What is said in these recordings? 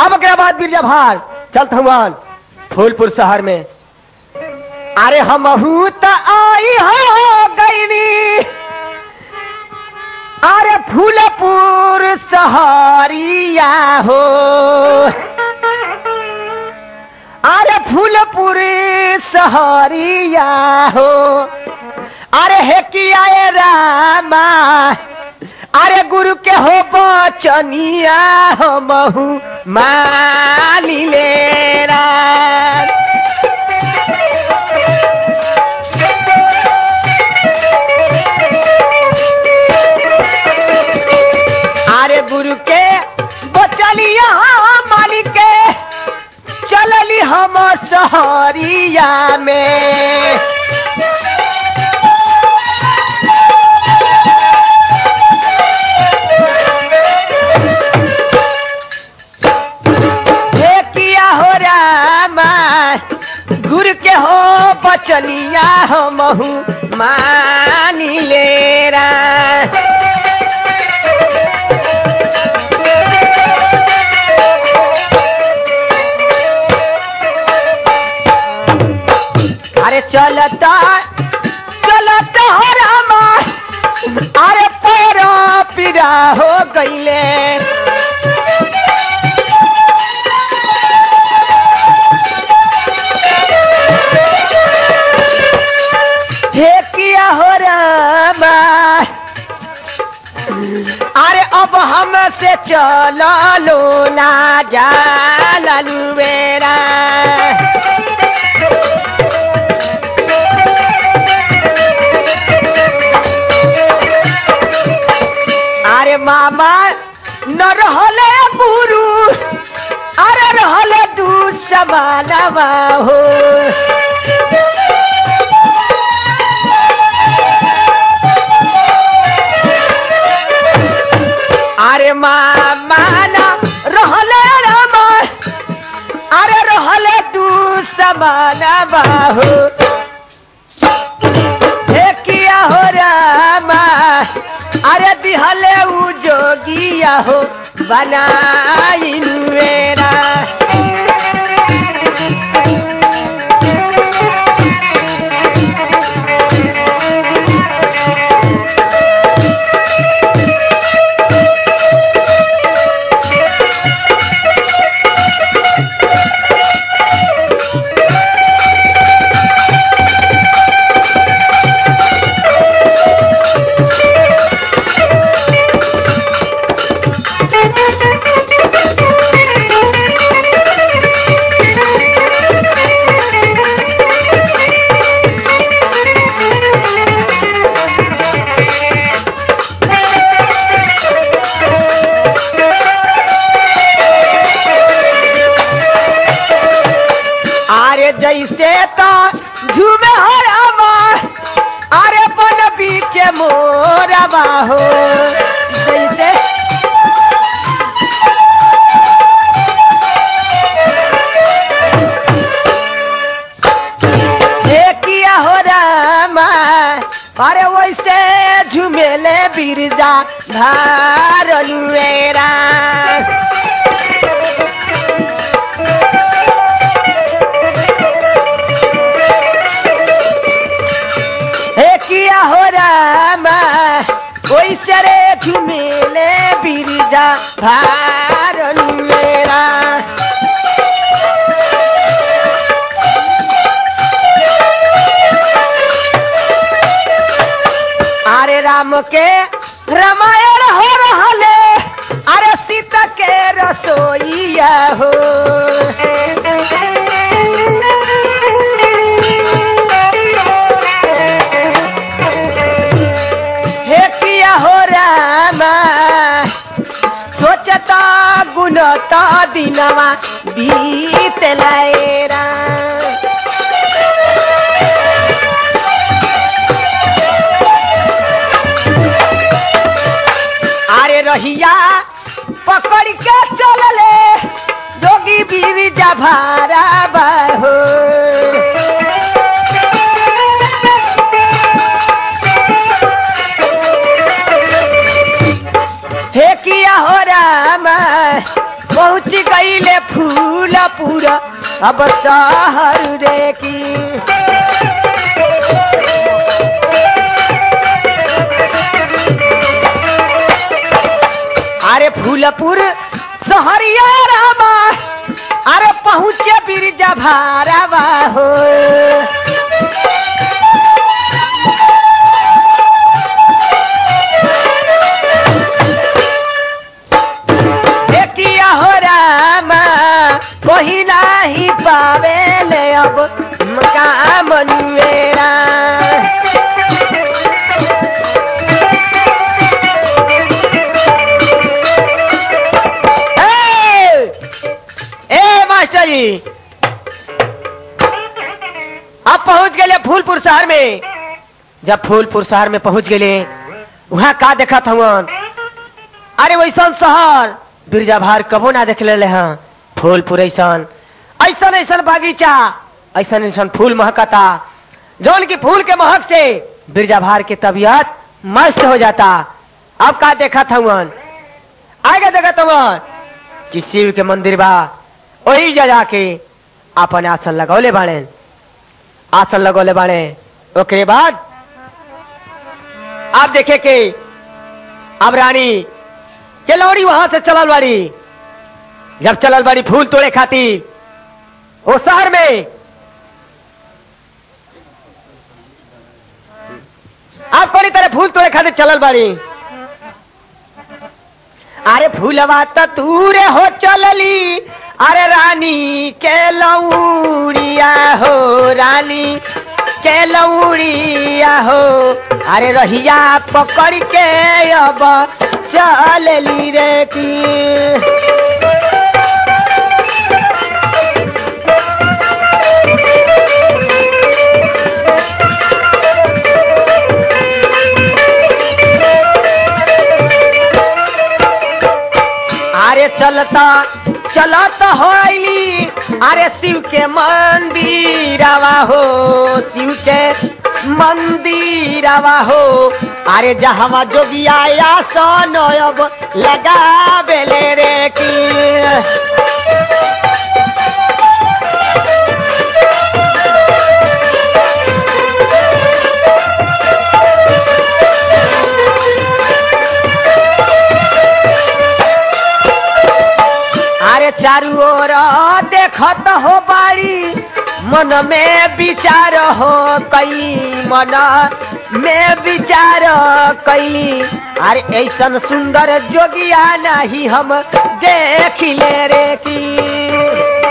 अब के बाद बिरजा भार चलत हवन फूलपुर शहर में अरे हम त आई हो गईनी अरे फूलपुर सहरिया हो अरे फूलपुर सहरिया हो अरे हे किया ए रामा अरे गुरु के हो बचनिया हो महू मानी ले राम। अरे गुरु के बचलिया मालिक के चलली हम सहरिया में हे किया हो रामा गुरु के हो बचनिया हो महू मानी ले राम। अरे चलता चलता हो रामा अरे पैरा पीरा हो गईले हे किया हो रामा अरे अब हमसे चलो लो ना जा लालू मेरा अरे मामा न रहले गुरु अरे रहले दू समानवा हो अरे मामा न रहले रामा अरे रहले दू समानवा हो हे किया हो रामा अरे दिहले उ जोगिया हो बनाइन मेरा अरे जैसे तो झूमे हो रामा अरे बनबी के मोरवा हो जैसे हे किया हो रामा अरे वैसे झुमेले बिरजा धारलू मेरा हे किया हो रामा कोई चरे झुमेले बिरजा भारन मेरा अरे राम के रामायण हो रहले अरे सीता के रसोईया हो हे किया हो रामा सोचता गुनता दिनवा बीत लाएरा अरे रहिया पकड़ के चलले जोगी बीवी जा भारा बाहो हे किया हो राम पहुँच गईले फूल पूरा अब शहर रे की अरे फूलपुर सहरिया रामा अरे पहुँचे बिरजा भारावा हो देखिया हो रामा कोई नाही पावेले अब काम मेरा ए ए मास्टर जी अब पहुंच गए फूलपुर शहर में जब फूलपुर शहर में पहुंच गए वहां का देखा था अरे वैसन शहर बिरजा भार कबो ना देख ले हैं फूलपुर ऐसन ऐसन ऐसन बागीचा ऐसन ऐसन फूल महकता जौन की फूल के महक से बिरजा भार के तबीयत मस्त हो जाता अब का देखा था आगे देखा था कि शिव के मंदिर बा वही जगह के अपन आसन लगौले बाड़े आसन लगौले बाड़े ओकरे बाद आप देखे के अब रानी के लौड़ी वहां से चलल बाड़ी जब चलल बाड़ी फूल तोड़े खातिर वो शहर में आप कोनी तरह फूल तोड़े खातिर चलल बाड़ी अरे फूलवा त तूरे हो चलली अरे रानी के लौड़िया हो रानी के लौड़िया हो अरे रहिया पकड़ के अब चलली रे की अरे चलता चलत होइली अरे शिव के मंदिरवा हो शिव के मंदिरवा हो अरे जहवा जोगिया आसन अब लगावेले रे की अरे चारू ओर देखत हो बाड़ी मन में विचार हो कई मन में विचार कई अरे ऐसन सुंदर जोगिया नहीं हम देख ले रे की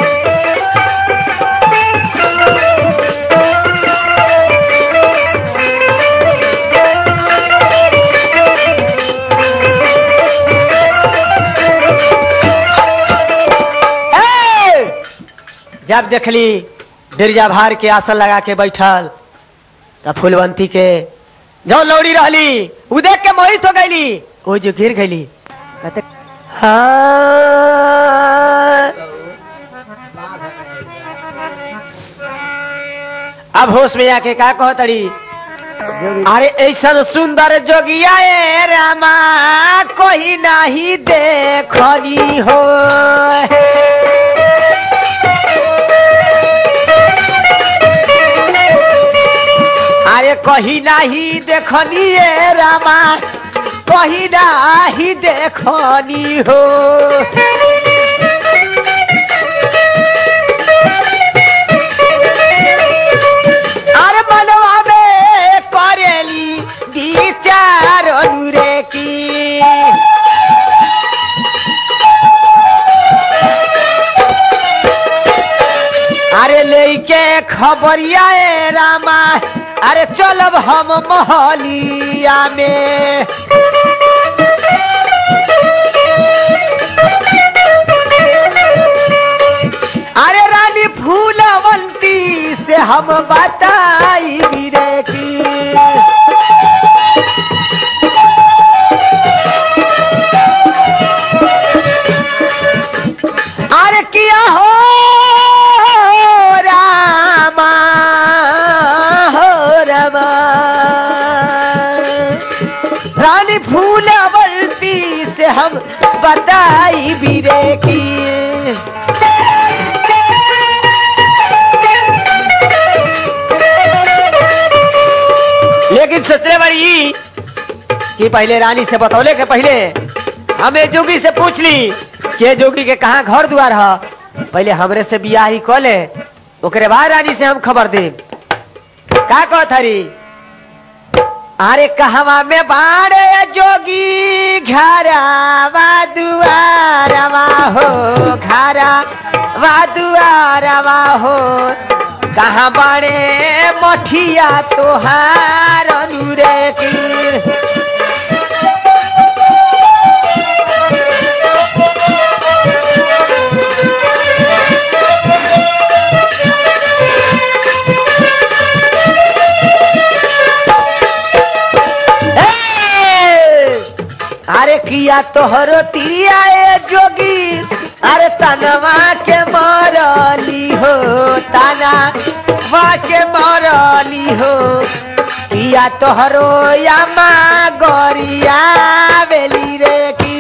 ए! जब देखली बिरजा भार के आसन लगा के बैठल तब फूलवंती के जो लौड़ी रहली उ देख के मोहित हो गईली वो जो गिर गईली कहते, हाँ अब होश में आके का कहो तड़ी अरे ऐसा सुंदर जोगिया ए रामा कोई नहीं देखनी हो अरे कहीं नहीं देखनी ए रामा कहीं नहीं देखनी हो अरे मनवा में करेली विचार रे की अरे लेके खबरिया ए रामा अरे चलब हम मोहलिया में अरे रानी फूलवंती से हम बताई रे की अरे किया हो रामा हो रमा रानी फूलवंती से हम बताई भी रे की सोचले बड़ी कि पहले रानी से बतौले के पहले हमें जोगी से पूछ ली के जोगी के कहाँ घर द्वार है पहले हमरे से बियाह ही कऽ ले ओकरे बाद रानी से हम खबर दे का कहत हरी अरे कहवा में बाड़े जोगी घरवा दुआरवा हो घरवा दुआरवा हो कहाँ बाड़े मठिया तोहार अनुरे की ए! अरे किया तोहरो तिरिया ए जोगी अरे तनवा के मरली हो तना वा के मरली हो किया तोहरो यामा गरिया बेली रे की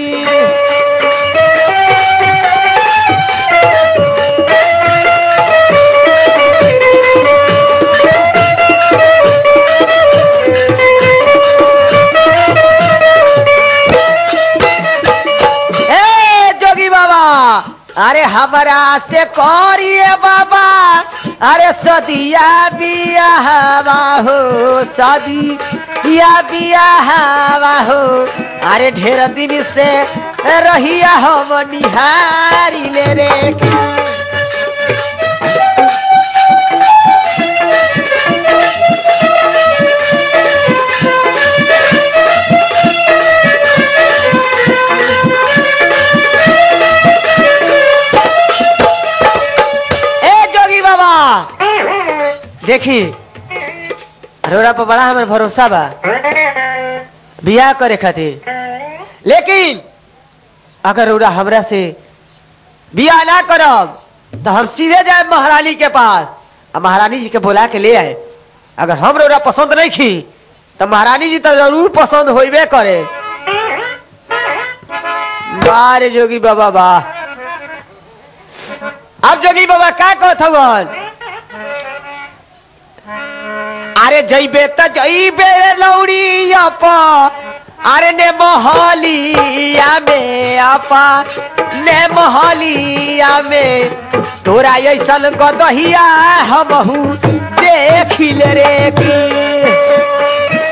ए जोगी बाबा अरे हमरा से करिए बाबा अरे सदिया बियाहवा हो सदिया बियाहवा हो अरे ढेर दिन से रहिया हम निहारी ले रे की। ए जोगी बाबा देखी अरोरा पर बड़ा हमारे भरोसा बा बियाह करे खातिर लेकिन अगर रौरा हमरा से बियाह ना करब तो हम सीधे जाए महारानी के पास और महारानी जी के बुला के ले आए अगर हम रौरा पसंद नहीं की तो महारानी जी तो जरूर पसंद होइबे करे बारे जोगी बाबा वाह अब जोगी बाबा का कहत हवन अरे जइबे त जइबे लौड़ी अपा अरे ने मोहलिया में अपा ने मोहलिया में तोरा ऐसन गदहिया हमहू देखिल रे की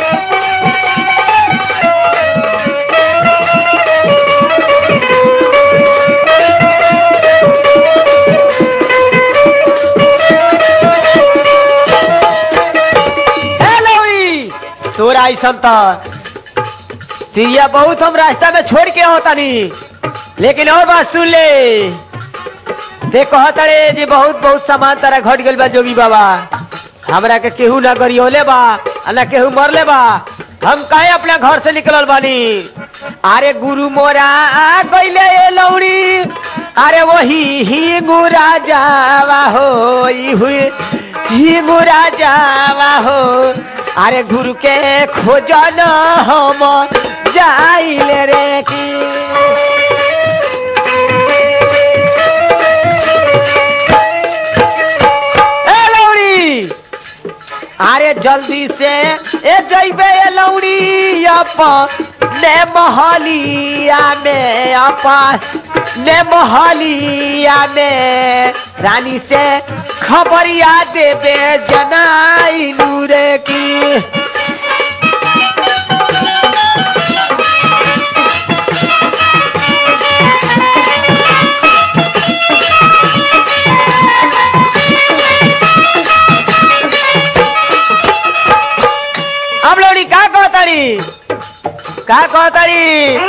ए लौड़ी तोरा ऐसन त तिरिया बहुत हम रास्ता में छोड़ के होतानी लेकिन और बात सुन ले ते कहता रे जी बहुत बहुत सामान तारा घट गइल बा जोगी बाबा हमरा के केहू ना गरियोले बा आ ना केहू मरले बा हम काहे अपना घर से निकलल बानी अरे गुरु मोरा आ गइले ए लौड़ी अरे वही ही गुरा जावा हो ई हुई ही गुरा जावा हो अरे गुरु के खोजन हम जाइले रे की ए लौड़ी अरे जल्दी से ए जइबे ए लौड़ी अपा ने महलिया में अपा ने महलिया में रानी से खबरिया देबे जनाई नूरे की अब लोड़ी का कहतारी का कहतारी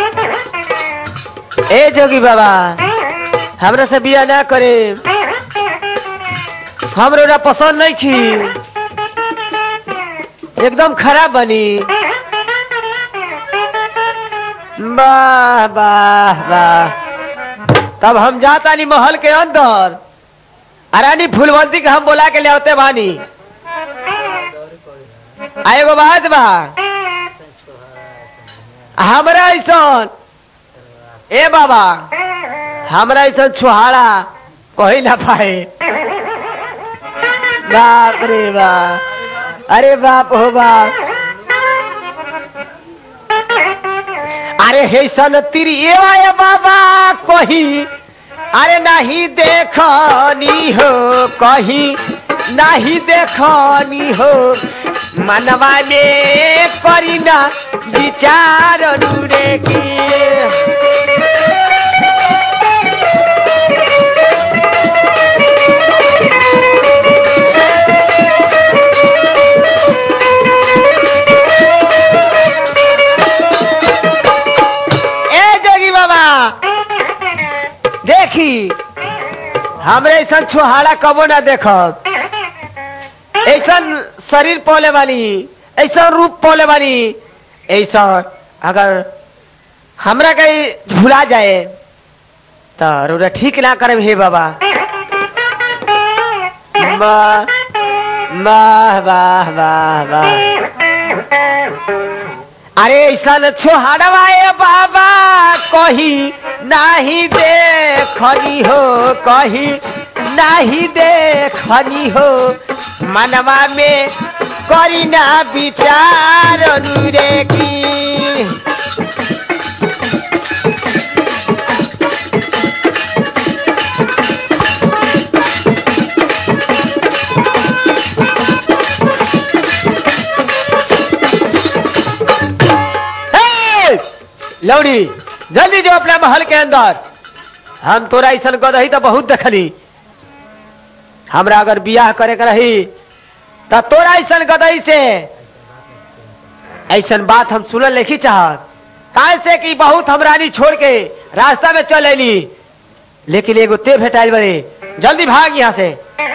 ए जोगी बाबा हमरा से बिया ना करे हमरो ना पसंद नहीं थी एकदम खराब बनी वाह वाह वाह तब हम जाता नहीं महल के अंदर अरानी फूलवंती के हम बोला के ले आते बानी आ एगो बात बा हमरा ऐसन ए बाबा हमरा ऐसन छुहारा कही ना पाए बाप रे बाप अरे बाप हो बाप अरे हे सन तिरी ए बाबा कही अरे नहीं देखनी हो कहीं नहीं देखनी हो मनवा में करी ना विचार नुरे की ए जोगी बाबा देखी हमरे ऐसा छुहाड़ा कबो ना देखब ऐसा शरीर पौले वाली ऐसा रूप पौले वाली ऐसा अगर हमरा कहीं भुला जाए तो रोरा ठीक ना करे हे बाबा वाह वाह वाह वाह वाह अरे ऐसा छोहड़वाए बाबा कही नहीं देखनी हो कही नहीं देखनी हो मनवा में करी ना विचार नुरे की हे! लौड़ी जल्दी जो अपना महल के अंदर हम तोरा ऐसा गदही तो बहुत देखली हमरा अगर बियाह करे के रही तो तोरा ऐसा गदही से ऐसा बात हम सुनल नहीं चाहत काहे से कि बहुत हमरानी छोड़ के रास्ता में चल अली लेकिन एगो ते भेटाइल बड़े जल्दी भाग यहाँ से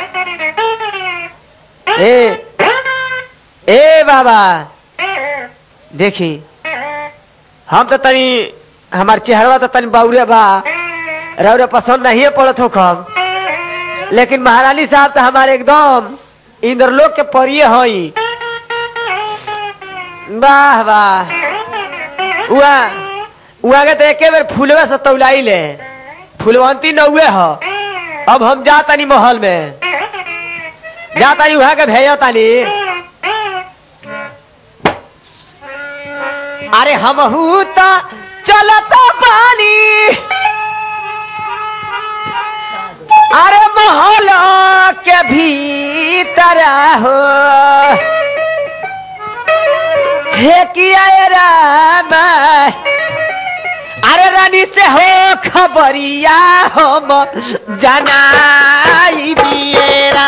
ए ए बाबा देखी हम तो तनी हमार चेहरा तो तनी बाउरे बा रौरे पसंद नहीं पड़त हो कम लेकिन महारानी साहब तो हमारे एकदम इंद्रलोक के परिये हई वाह वाह उआ उआ के तो एके बेर फूलवे से तौलाई ले फूलवंती नौवे ह अब हम जा तनी महल में जा तनी वहां के भेजा तनी अरे हम तो चलता पानी अरे महल के भीतर हो हे किया ये राम अरे रानी से हो खबरिया हम जनाई बियरा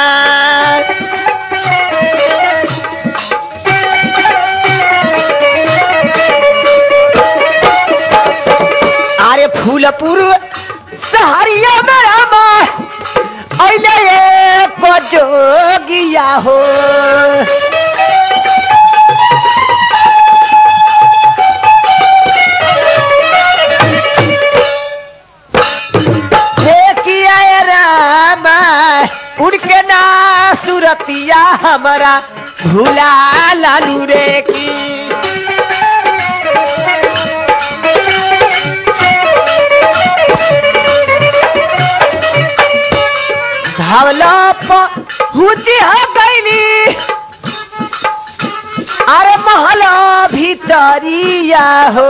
अरे फूलपुर सहरिया में रामा अइले एक जोगिया हो देखिया ये रामा उनके ना सुरतिया हमारा भूला लालू रे की धावला हुती हो गईली अरे महला भीतरिया हो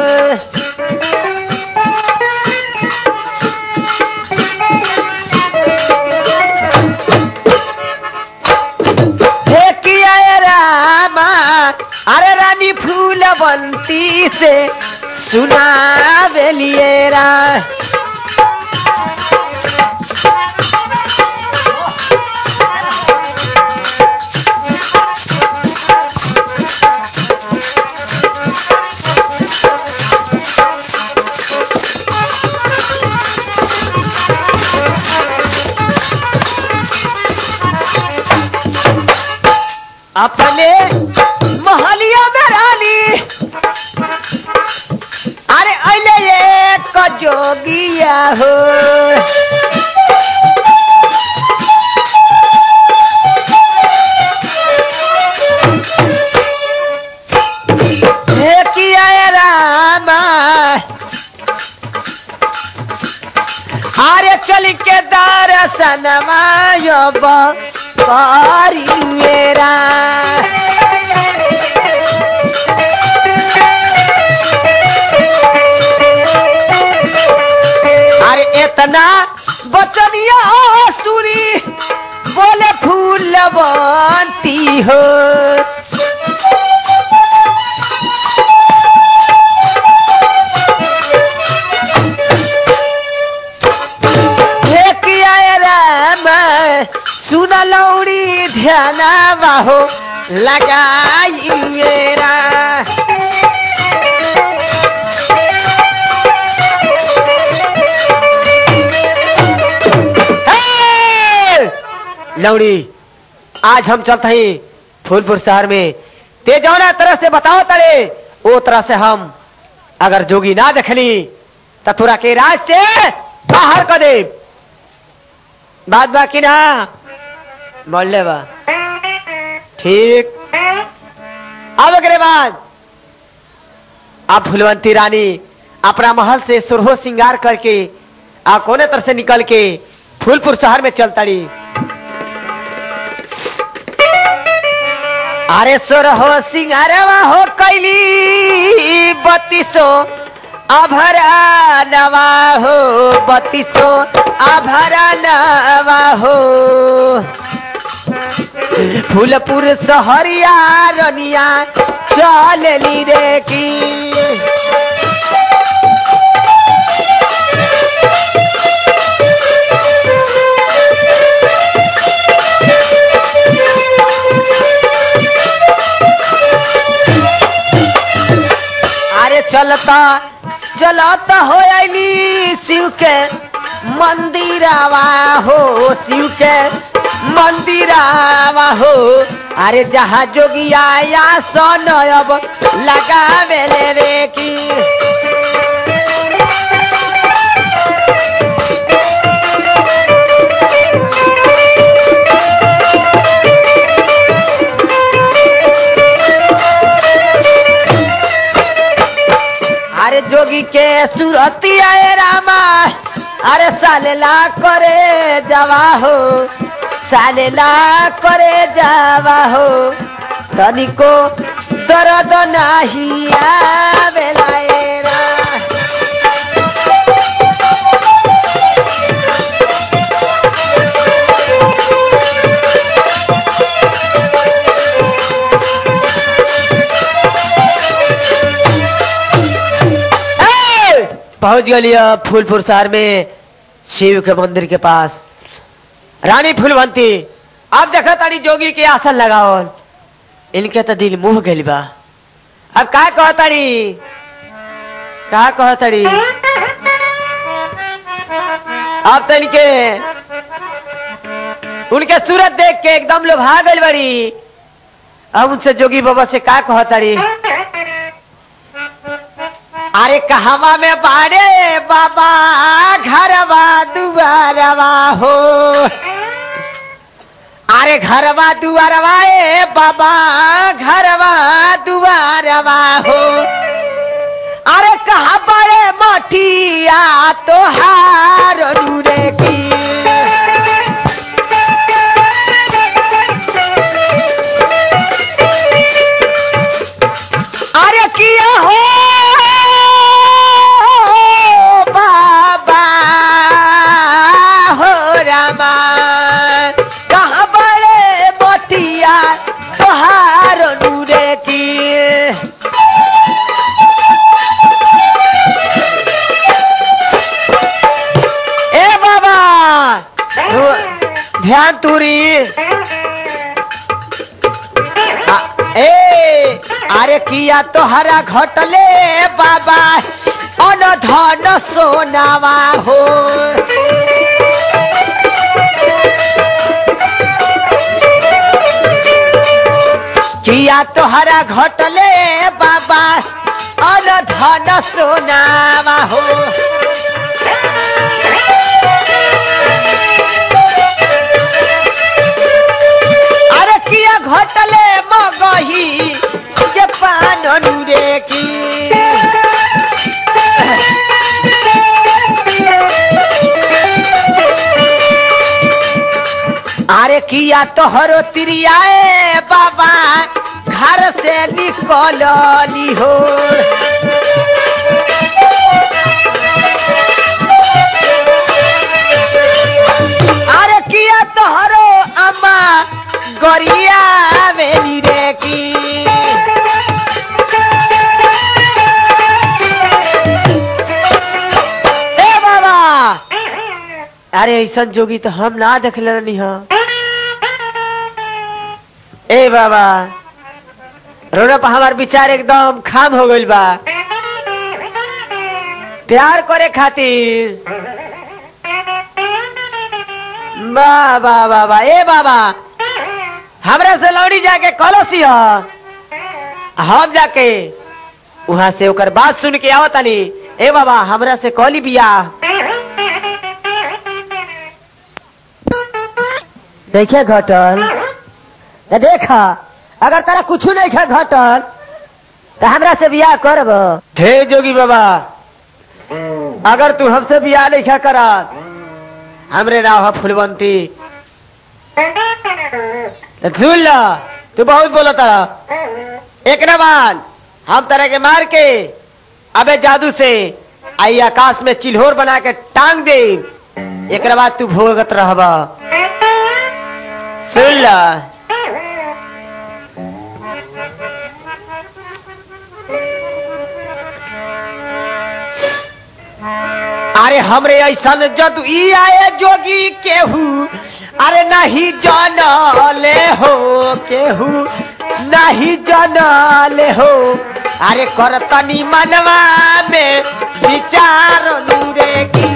हे किया ये रामा अरे रानी फूलवंती से सुना बेलिएरा अपने महलिया में रानी अरे अले एक जोगिया हो हे किया ये रामा अरे चल के दर्शन मायब करी मेरा केतना बचनिया सुरी बोले फूलवंती हो हे किया राम सुन लौड़ी ध्यान बाहो लगाई मेरा हे! लौड़ी आज हम चलते हैं फूलपुर शहर में ते जौना तरह से बताओ तड़े वो तरह से हम अगर जोगी ना देखली तो तोरा के राज से बाहर कर दे बात बाकी ना बोल ले बा ठीक अब अगले बाद आप फुलवंती रानी अपना महल से सुरहो श्रृंगार करके आ कोने तरह से निकल के फूलपुर शहर में चल तड़ी अरे सुरहो सिंगारवा हो कैली बत्तीसो आभरा नवा हो बत्तीसो आभरा नवा हो फूलपुर सहरिया रनिया चलली रे की अरे चलता चलता हो आईली शिव के मंदिरावा हो शिव के मंदिरावा हो अरे जहाँ जोगिया या सन अब लगावे ले रे की अरे जोगी के सुरती आए रामा अरे सालेला करे जावा हो सालेला करे जावा हो तनिको दर्द नाही आवेला ए रा। ए! पहुंच गलिया फूलपुर शहर में शिव के मंदिर के पास रानी फूलवंती अब देखा तारी जोगी के आसन लगाओ इनके तो दिल मुह गइल बा अब का कह तारी का कह तारी अब तो इनके उनके सूरत देख के एकदम लोभा गइल बड़ी अब उनसे जोगी बाबा से का कह तारी अरे कहवा में बाड़े बाबा घरवा दुआरवा हो अरे घरवा दुआरवा ए बाबा घरवा दुआरवा हो अरे कहा बड़े मठिया तोहार नूरे की अरे किया हो बाबा हो रामा कहाँ बड़े बटिया तोहार नूरे की ए बाबा रो- ध्यान तुरी आ- ए अरे किया तोहरा घटले बाबा अन धन सोनावा हो किया तोहरा घटले बाबा अन धन सोनावा हो अरे किया घटले मगही जे पान नूरे की अरे किया तोहरो तिरियाए बाबा घर से निकलली हो अरे ऐसा जोगी तो हम ना देख लेनी हा ए बाबा रोना पर हमार विचार एकदम खाम हो गइल बा प्यार करे खातिर वाह वाह वाह वाह ए बाबा हमरा से लौड़ी जाके कलसी ह हम जाके वहां से ओकर बात सुन के आवत तनी ए बाबा हमरा से कॉली बिया देखे घटल त देखा अगर तारा कुछ नहीं खा घटल तो हमरा से बियाह करब हे जोगी बाबा अगर तू हमसे बियाह नहीं खा कर हमरे नाव है फुलवंती तो सुन लो तू बहुत बोला तारा एक न बाद हम तरह के मार के अबे जादू से आई आकाश में चिल्होर बना के टांग दे एक बाद तू भोगत रहबा सुन ला अरे हमरे ऐसा जदू ई आए जोगी केहू अरे नहीं जानले हो केहू नहीं जानले हो अरे करतनी मनवा में विचार लूरे की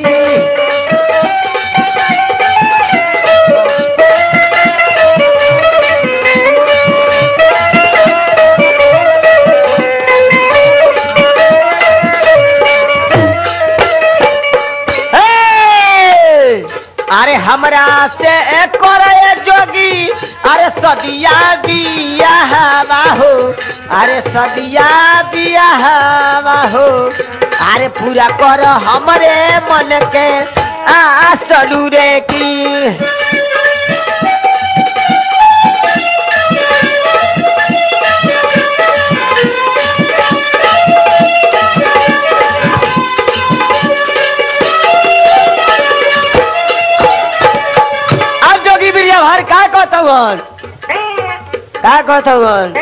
हे! अरे हमरा से करे जोगी अरे सदिया बियाहवा हो अरे सदिया बियाहवा हो अरे पूरा कर हमरे मन के आसलू रे की अब जोगी बिरिया भार का कहतवन का कहतवन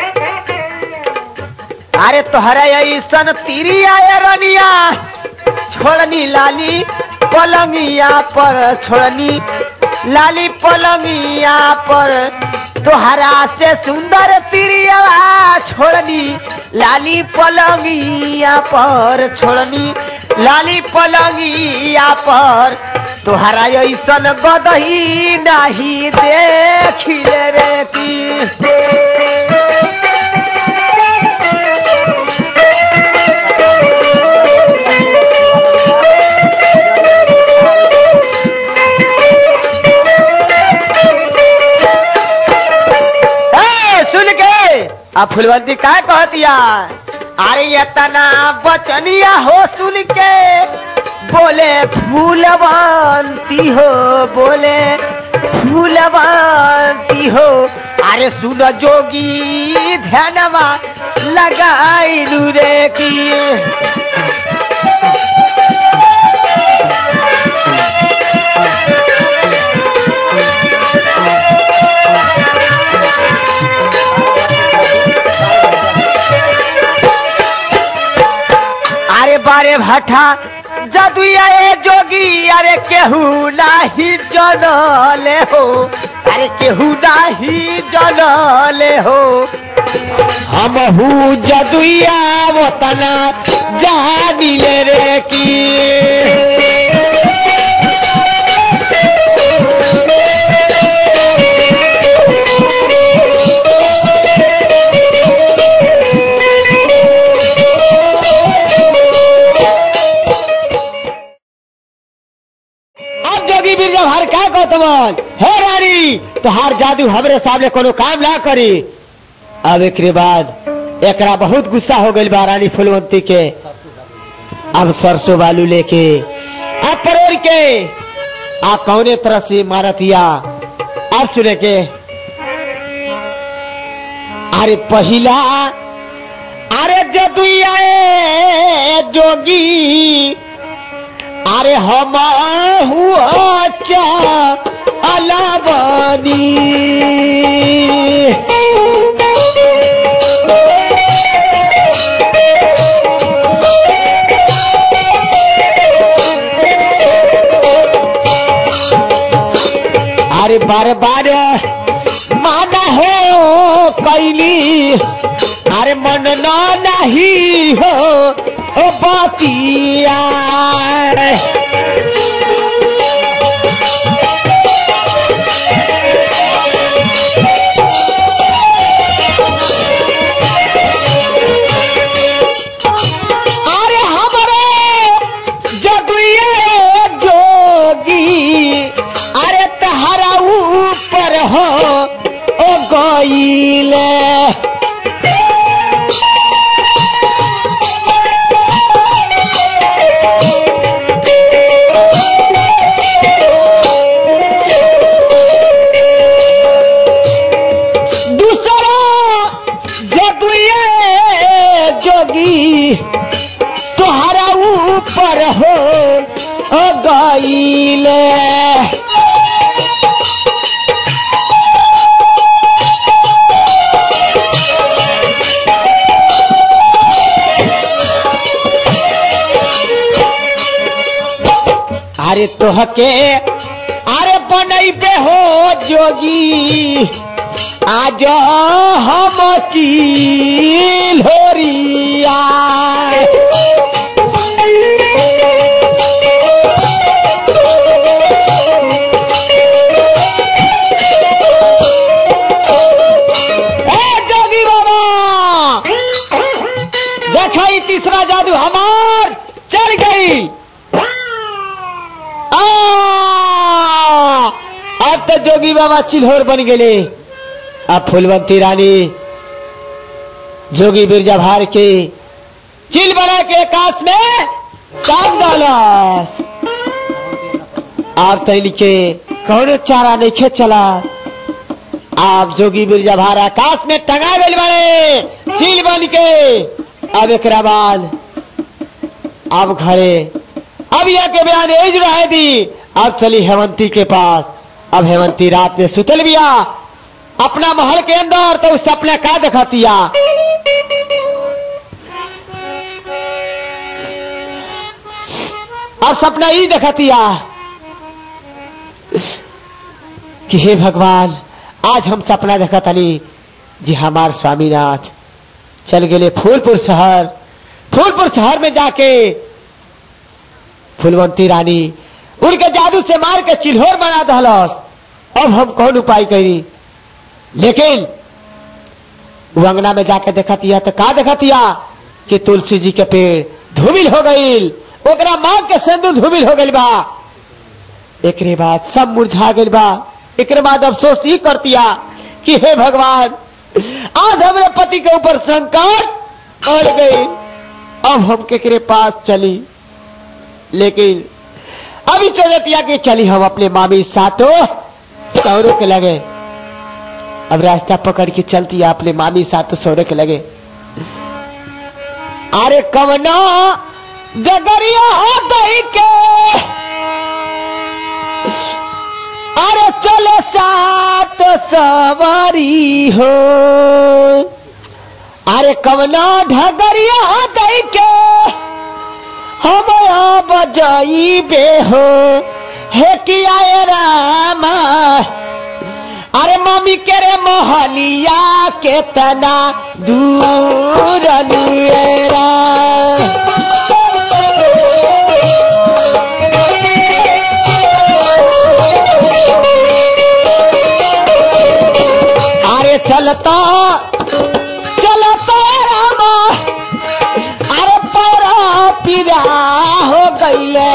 अरे तोहरा ऐसन तीरी आया रनिया छोड़नी लाली पलंगिया पर छोड़नी लाली पलंगिया पर तोहरा से सुंदर तिरिया छोड़नी लाली पलंगिया पर छोड़नी लाली पलंगिया पर तोहरा ऐसन गदही नहीं देखिले रे की ए, सुन के आ फुलवंती का कहतिया अरे ये तना बचनिया हो सुन के बोले फूलवंती हो बोले फूलवंती हो अरे सुन जोगी ध्यानवा लगाई रे की अरे बारे भट्टा जदुया ए जोगी अरे केहू नाही जनले हो अरे केहू नाही जनले हो हम हूँ जदुया वतना जानिले रे की अब जोगी बिरजा हर का कहतवन हे रानी तोहार जादू हमरे सामने कोनो काम ना करी अब एक बाद एकरा बहुत गुस्सा हो गइल बा रानी फुलवंती के अब सरसों बालू लेके अब परोर के आ कौने तरह से मारतिया अब चुने के अरे पहिला अरे जदुया ए जोगी अरे हम हुआ चा अलाबानी अरे बारे बारे माना हो कैली अरे मन ना नहीं हो ओ बतिया अरे हमारे जगुए जोगी अरे तहरा ऊपर हो ओ गईले दूसरा जगुए जोगी तोहरा ऊपर हो ओ गईले अरे तोहके अरे बनैबे हो जोगी आज हम की लोरिया ए जोगी बाबा देखा ई तीसरा जादू हमार चल गई आ, अब तो जोगी बाबा चिल्होर बन गए अब फूलवंती रानी जोगी बिरजा भार के चिल बना के आकाश में काट डालस आप तो इनके कौनो चारा नहीं खेत चला आप जोगी बिरजा भार आकाश में टंगा गए बने चिल बन के अब एक बाद अब घरे अब यह के बयान एज रहे दी अब चली हेमंती के पास अब हेमंती रात में सुतल बिया अपना महल के अंदर तो उस सपने का देखतिया अब सपना ही देखतिया कि हे भगवान आज हम सपना देखतनी जी हमार स्वामीनाथ चल गए फूलपुर शहर फूलपुर शहर में जाके फुलवंती रानी उनके जादू से मार के चिल्होर बना दहलस अब हम कौन उपाय करी लेकिन वो अंगना में जाके देखतिया तो का देखतिया कि तुलसी जी के पेड़ धूमिल हो गईल ओकरा माँ के सिंदूर धूमिल हो गईल बा एकरे बाद सब मुरझा गईल बा एकरे बाद अफसोस ही करतिया कि हे भगवान आज हमरे पति के ऊपर संकट पड़ गई अब हम केकरे पास चली लेकिन अभी चलतिया कि चली हम अपने मामी सातो सौरों के लगे अब रास्ता पकड़ के चलती है अपने मामी सातो सौरों के लगे अरे कवना डगरिया हो गई के अरे चले सात सवारी हो अरे कवना ढगरिया हो गई के हम बजाई बे हो हे किया ए रामा अरे मम्मी के रे मोहलिया के तना दूर नुएरा अरे चलता चलता रामा अरे परा पीरा हो गईले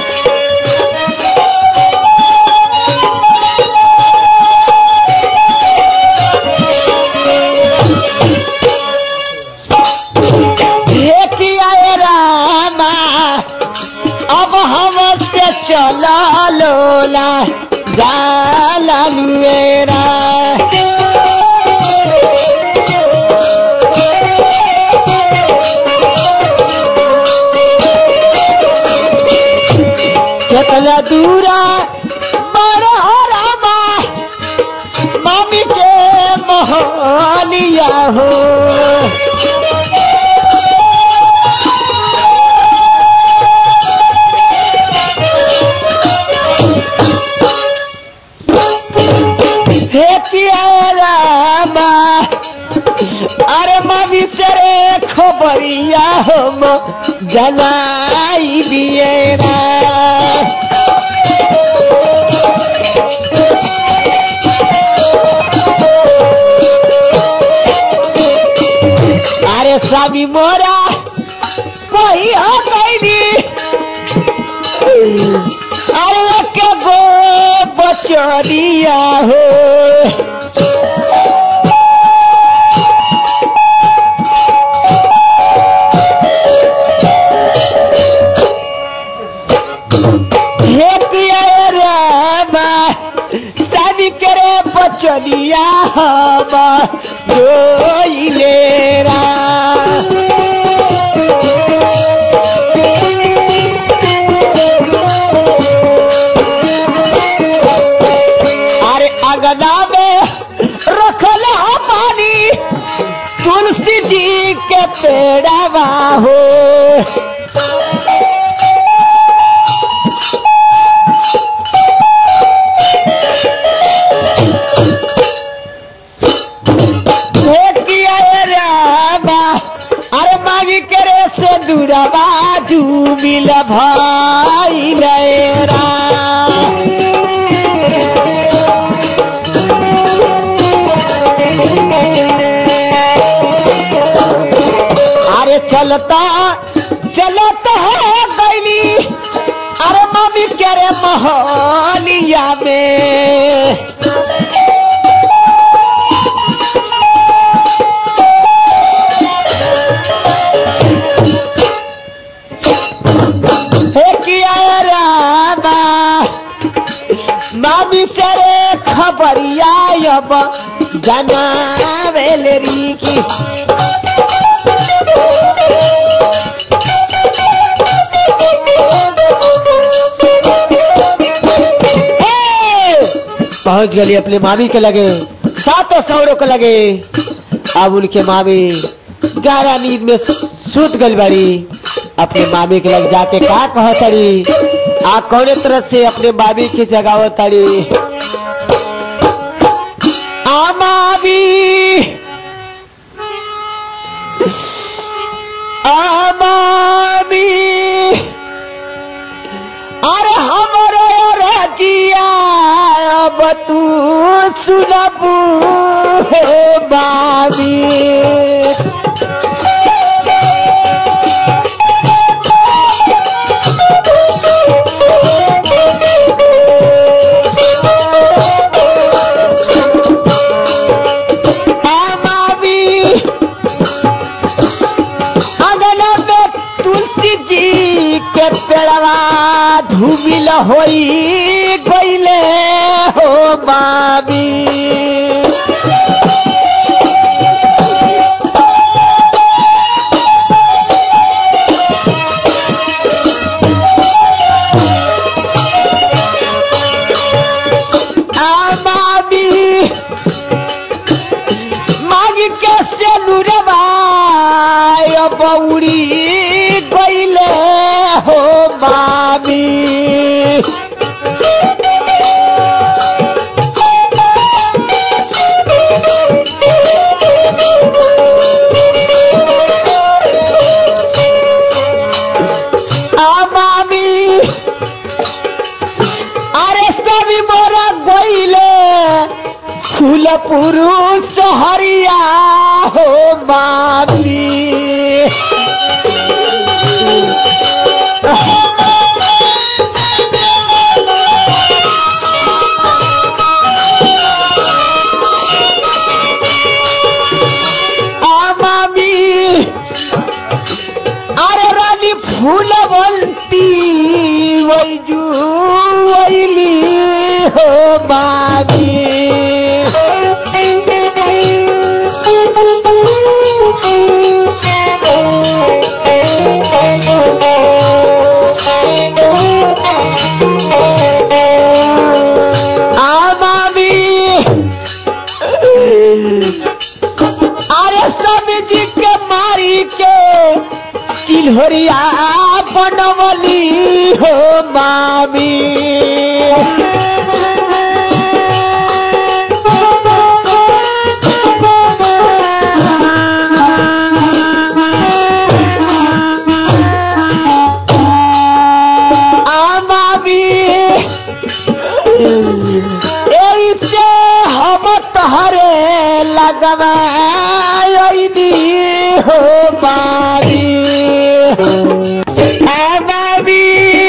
ये किया ये रामा अब हम से चला लोला जाला मेरा कितना दूरा बड़ा रामा मामी के मोहलिया हो खबरिया हम जनाई दिए ना अरे स्वामी मोरा कही हो कैदी अरे के गो बचरिया हो हे किया रामा स्वामी करे बचरिया हम जोइले रा अरे अगना में रखल हो पानी तुलसी जी के पेड़वा हो हे किया ये रामा, अरे मांगी करे से दूरबा डूबिल भाई रा अरे चलता चलता है गैली अरे मम्मी करे मोहनिया में हे किया रामा मामी तेरे खबरिया अब जनावेल री की पहुंच गली अपने मामी के लगे सातों सौरों के लगे अब उनके मामी गहरा नींद में सु- सुत गल बड़ी अपने मामी के लग जाके का कह तड़ी आ कौने तरह से अपने मामी की जगाव तड़ी आ मामी आ मामी अरे हमरे रजिया अब तू सुनबू हे बाबी मामी अगला में तुलसी जी के पेड़वा धूमिल होई गईले हो मामी आ मामी मागी के से नुरवाय बौड़ी गईले हो मामी आ मामी अरे सभी मोरा गईले फूलपुर सहरिया हो मामी आ मामी अरे रानी फूलवंती वैजू वैली हो मामी आ मामी अरे स्वामी जी के मारी के चिल्हरिया बनवली हो मामी ऐसे हम तहरे लगवाई हो बारी आ बाबी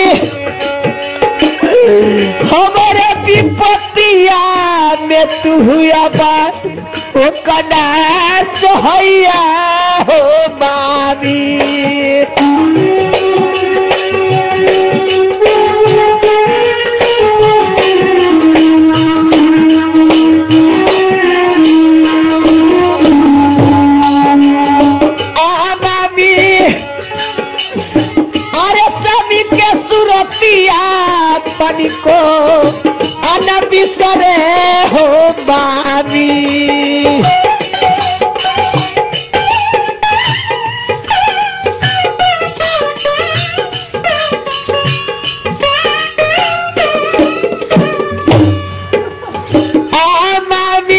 हमारे विपत्तिया में तू हुआ बात ओ कना सोहैया हो बाबी आमामी अरे सभी के सुरतिया तनिको अन बिसरे हो बाबी आमामी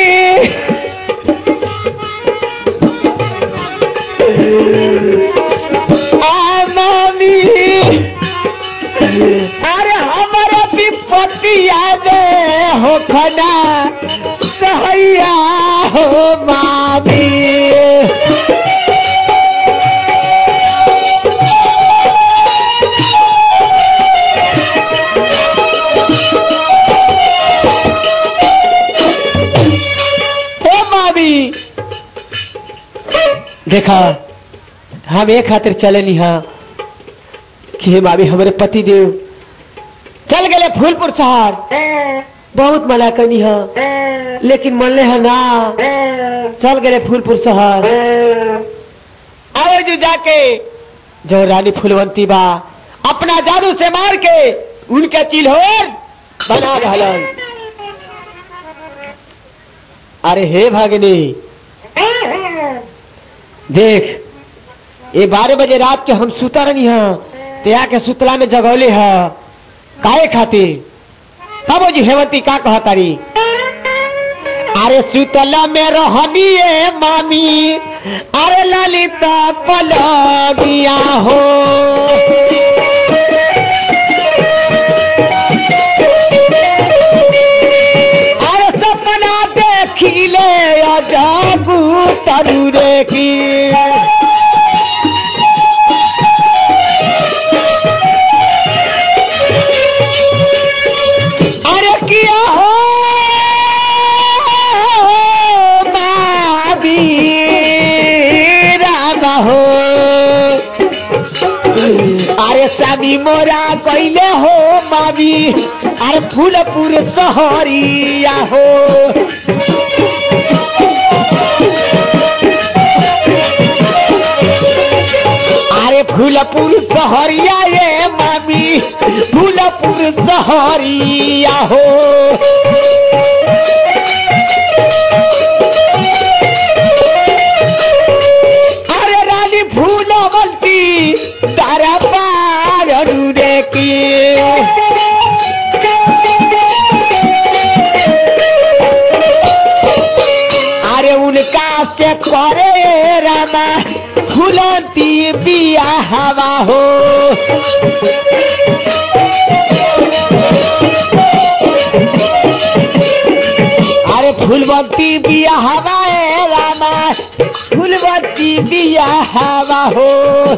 आमामी अरे हमारे विपत्तिया में हो खना सहैया हो मामी हे मामी देखा हम एक खातिर चले नहीं हाँ कि हे मामी हमारे पति देव चल गए फूलपुर शहर बहुत मना करनी है लेकिन मनले है ना चल गए फूलपुर शहर आओ जो जाके जो रानी फूलवंती बा अपना जादू से मार के उनके चिल्होर बना रहलन अरे हे भागिनी देख ये बारह बजे रात के हम सुता रही हैं ते के सुतला में जगौले है काहे खातिर तब जी हेमंती का कहतारी अरे सुतला में रहनी है मामी अरे ललिता पलगिया हो अरे सपना देखिले जागू तरु रे की अरे किया हो मावी रामा हो अरे सामी मोरा कैले हो मावी अरे फूलपुर सहरिया हो अरे फूलपुर सहरिया ये मामी फूलपुर सहरिया हो अरे रानी फूलवंती तारा पार रे की अरे उनका से करे रामा फूलती बिया हवा हो अरे फूलवती बिया हवा ए रामा फूलवती बिया हवा हो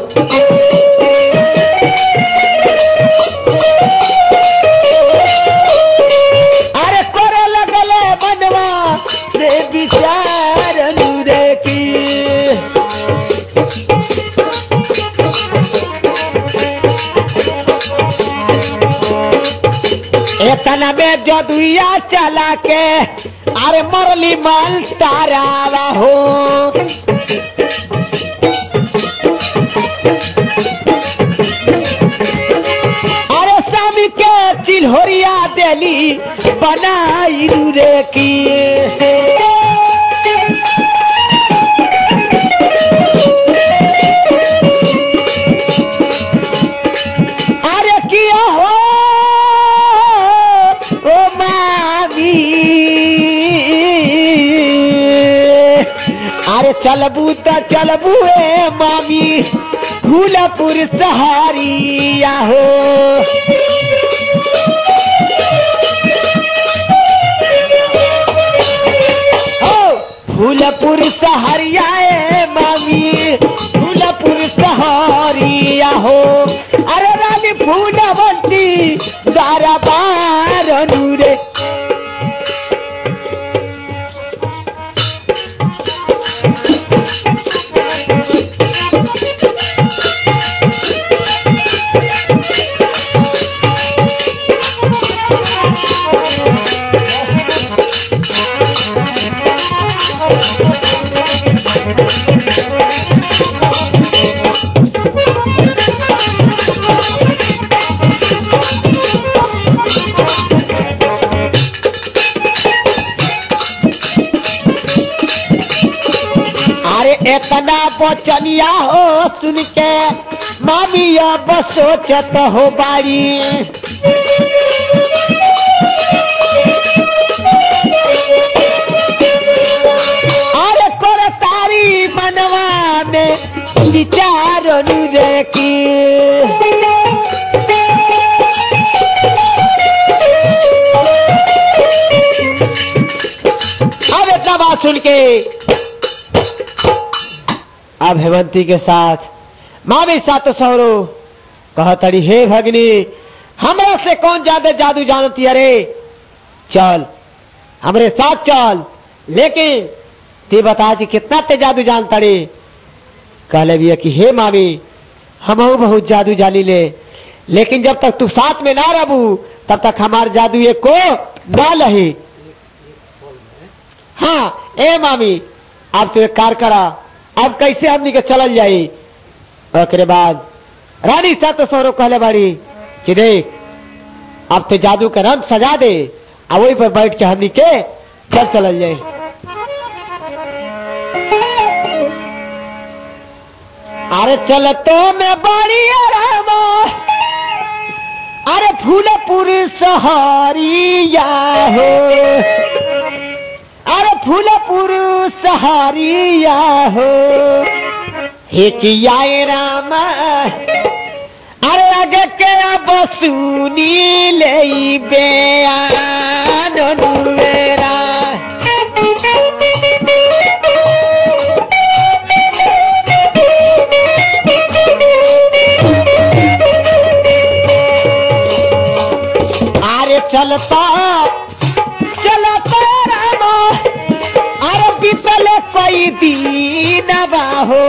अरे करे लगले बनवा रे विचार रे की एतना में जदुया चला के अरे मरली माल तारावा हो अरे स्वामी के चिल्होरिया देली बनाई रे की अरे किया हो ओ मावी अरे चलबू त चलबू ए मामी फूलपुर सहारिया हो फूलवंती दरबार रे अरे इतना बचनिया हो सुन के मामी अब सोचत हो बारी अरे कर तारी मनवा में विचार रे की अब इतना बात सुन के अब हेमंती के साथ माँ भी सातो सौरो कहतड़ी हे भगनी हमरा से कौन ज्यादा जादू जानती अरे चल हमरे साथ चल लेकिन ते बता जी कितना ते जादू जानतड़ी कहले भी कि हे मामी हम बहुत जादू जानी ले लेकिन जब तक तू साथ में ना रहू तब तक हमार जादू ये को ना लही हाँ ए मामी अब तू एक कार करा अब कैसे हमनी के चलल जाई ओकरे बाद रानी सातो सौरव कहले बाड़ी कि देख अब तो जादू का रंग सजा दे आ वही पर बैठ के हमनी के चल चलल जाई अरे चल तो मैं बड़ी आराम अरे फूलपुर सहारिया हो अरे फूलपुर सहारिया हो हे किया राम अरे आगे के अब सुनी ले बयान मेरा अरे चलता चलता राम अरे बीतल कई दिन बाहो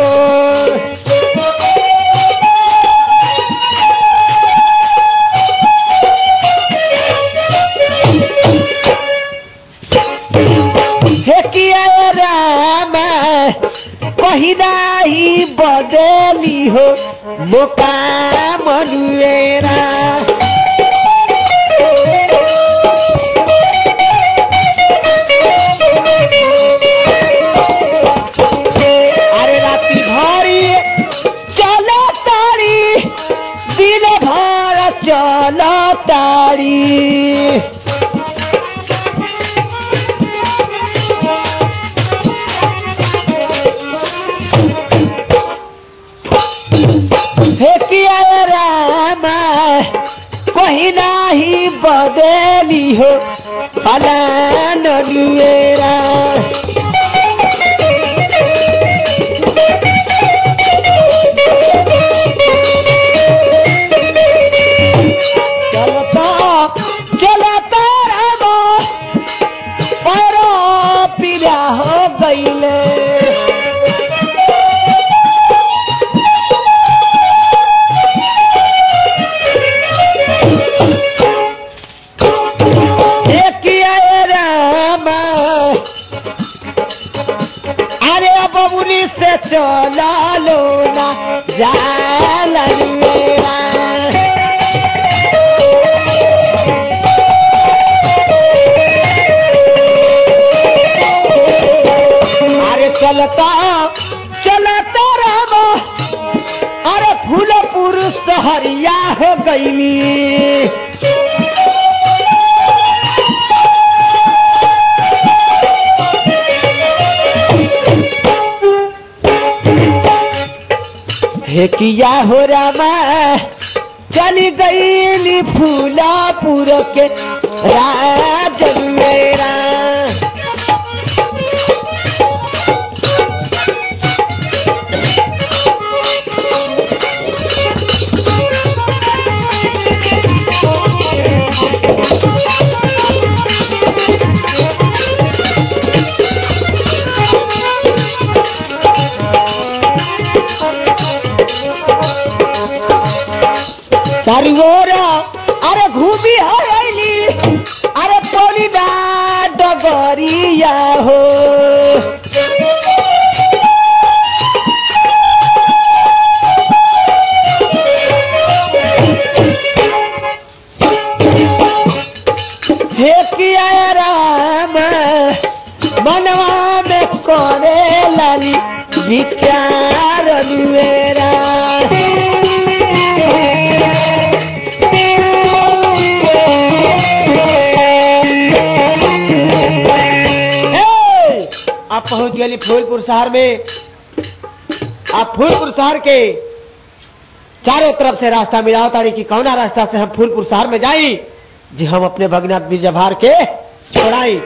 हे किया राम पहिना ही बदली हो मोका मनुएरा अरे राती भरी चलो तारी दिन भर चलो तारी फेकिया राम पहिना ही बदली हो फलान दुएरा चलता चलता राम पैरो पीला हो गईले किया राम अरे बबुनी से चला लो ना जाला मेरा अरे चलता चलता राम अरे फूलपुर सहरिया हो गईली हे किया हो रामा चली गईली फूलापुर के राज मेरा हे किया राम मनवा में करे लाली विचार मेरा ए, आप पहुंच गए फूलपुर शहर में आप फूलपुर शहर के चारों तरफ से रास्ता मिलाओ तारी कि कौना रास्ता से हम फूलपुर शहर में जाई जी हम अपने भगना बीरजभार के छोड़ाई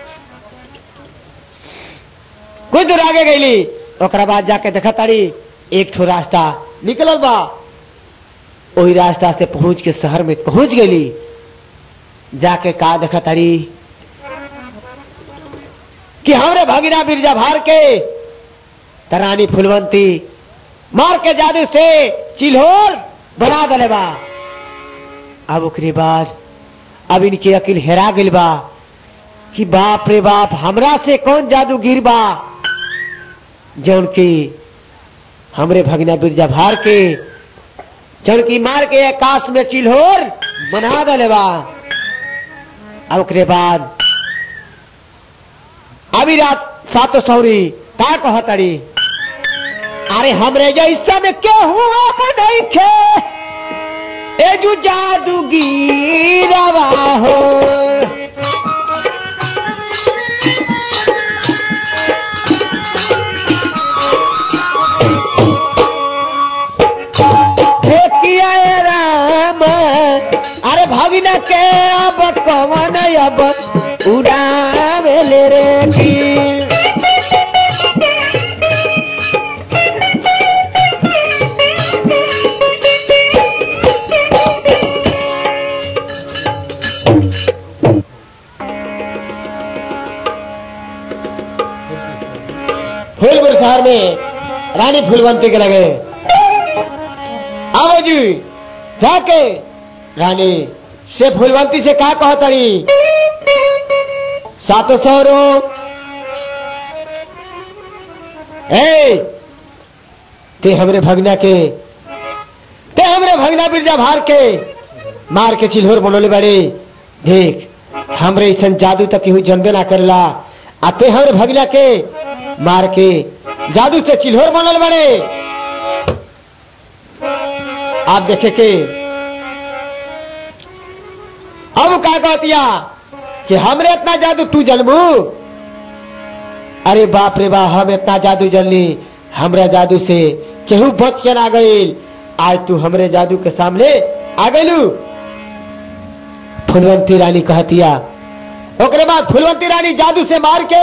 कुछ दूर आगे गईली ओकरा बाद जाके देखा तारी एक ठो रास्ता निकलल बा वही रास्ता से पहुंच के शहर में पहुंच गईली जाके का देखा तारी कि हमरे भगीना बिरजा भार के तरानी फुलवंती मार के जादू से चिल्होर बना दले बा अब ओकरे बाद अब इनके अकिल हेरा गइल बा कि बाप रे बाप हमरा से कौन जादू गिर बा जौन की हमरे भगना बिरजा भार के जौन की मार के आकाश में चिल्होर बना दले बा अब ओकरे बाद अभी रात सातो सौरी का कहतड़ी अरे हमरे जैसा में के हुआ नहीं खे ए जू जादूगीरवा हो हे किया ए राम अरे भगिना के अब कवन अब उड़ावे ले रे की फूलपुर शहर में रानी फूलवंती के लगे आओ जी जाके रानी से फूलवंती से का कहतरी सातो सौरो ए ते हमरे भगना के ते हमरे भगना बिरजा भार के मार के चिल्होर बनोले बड़े देख हमरे ऐसा जादू तक केहू जनबे ना करला आ ते हमरे भगना के मार के जादू से चिल्होर बनल बड़े आप देखे के अब का कहतिया कि हमरे इतना जादू तू जनबू अरे बाप रे बाप हम इतना जादू जनली हमरा जादू से केहू बच के ना गईल आज तू हमरे जादू के सामने आ गईलू फुलवंती रानी कहतिया ओकरे बाद फुलवंती रानी जादू से मार के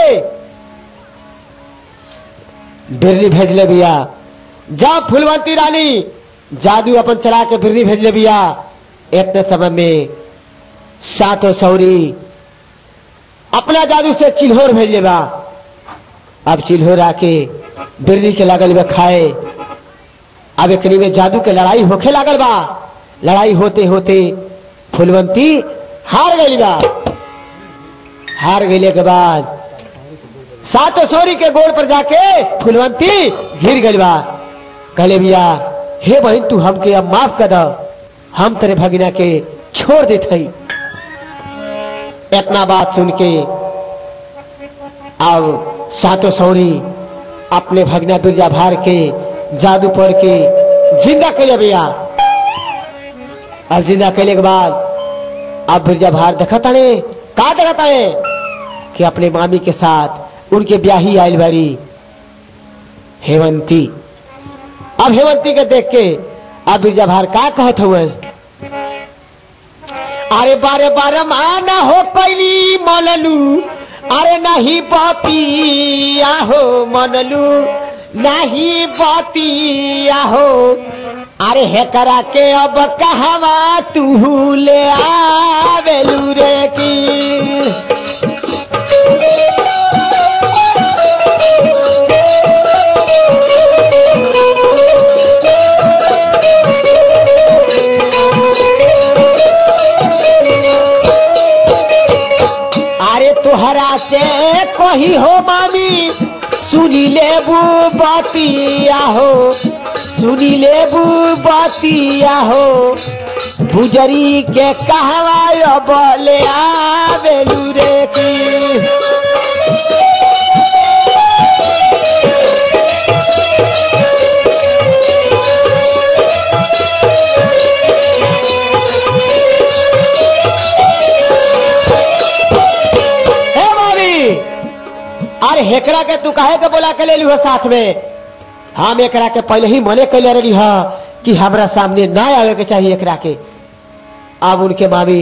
बिरनी भेजले बिया जा फुलवंती रानी जादू अपन चला के बिरनी भेजले बिया इतने समय में सातो सौरी अपना जादू से चिल्होर भेजले बा अब चिल्होर आके बिरनी के लागल बा खाए अब एकनी में जादू के लड़ाई होखे लागल बा लड़ाई होते होते फुलवंती हार गई बा हार गईले के बाद सातो सौरी के गोड़ पर जाके फुलवंती घिर गई बा कहले भैया हे बहन तू हमके अब माफ कर दो हम तेरे भगिना के छोड़ देत हई इतना बात सुन के अब सातो सौरी अपने भगना बिरजा भार के जादू पढ़ के जिंदा कैले भैया अब जिंदा कैले के बाद अब बिरजा भार देखता ने का देखता है कि अपने मामी के साथ उनके ब्याही आयल बाड़ी हेवंती अब हेवंती के देख के अब बिरजा भार का कहत हुए अरे बारे बारे माना हो कैली मनलू अरे नहीं बतिया हो मनलू नहीं बतिया हो अरे हे करा के अब कहवा तू ले आवेलू रे की अरे तुहरा से कही हो मामी सुनी लेबू बतिया हो सुनी लेबू बतिया हो गुजरी के कहवा बोले आवेलू रे की हे मामी अरे हेकरा के तू काहे के बोला के ले लियो साथ में हम एकरा के पहले ही मने कैले रही हा कि हमरा सामने ना आवे के चाहिए एकरा के अब उनके मामी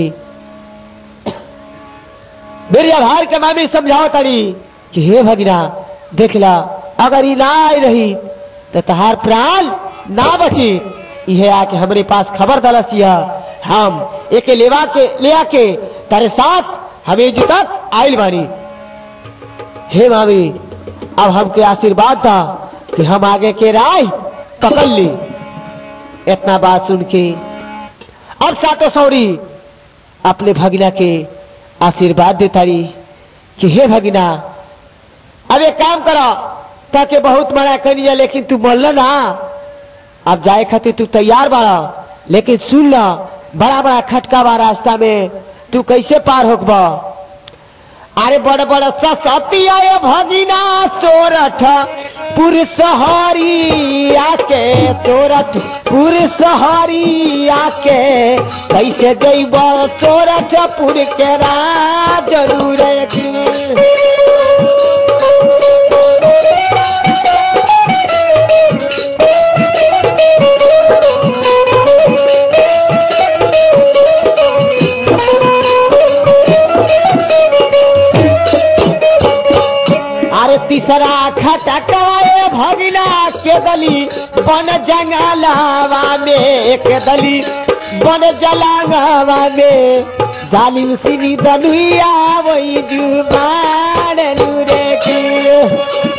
मेरी आभार के मामी समझाओ तारी कि हे भगिना देख ला अगर ई ना आई रही तो तहार प्राण ना बची इहे आके हमरे पास खबर दलस यह हम एके लेवा के ले आके तारे साथ हमें तक आइल बानी हे मामी अब हमके आशीर्वाद था कि हम आगे के राय पकड़ ली इतना बात सुन के अब सातो सौरी अपने भगिना के आशीर्वाद देता रही कि हे भगिना अब एक काम करो ताकि बहुत बड़ा करिया लेकिन तू बोल ना अब जाए खातिर तू तैयार बाड़ा लेकिन सुन ला बड़ा बड़ा खटका बा रास्ता में तू कैसे पार होकबा अरे बड़ बड़ सतिया भगिना सोरठ पुर सहरी आके सोरठ पुर सहरी आके कैसे देब सोरठ पुर के राज जरूर अरे तीसरा खटकाए भगिना के दली बन जंगलावा में एक दली बन जलावा में जालिम सिनी दनुया वही जुबान नूरे की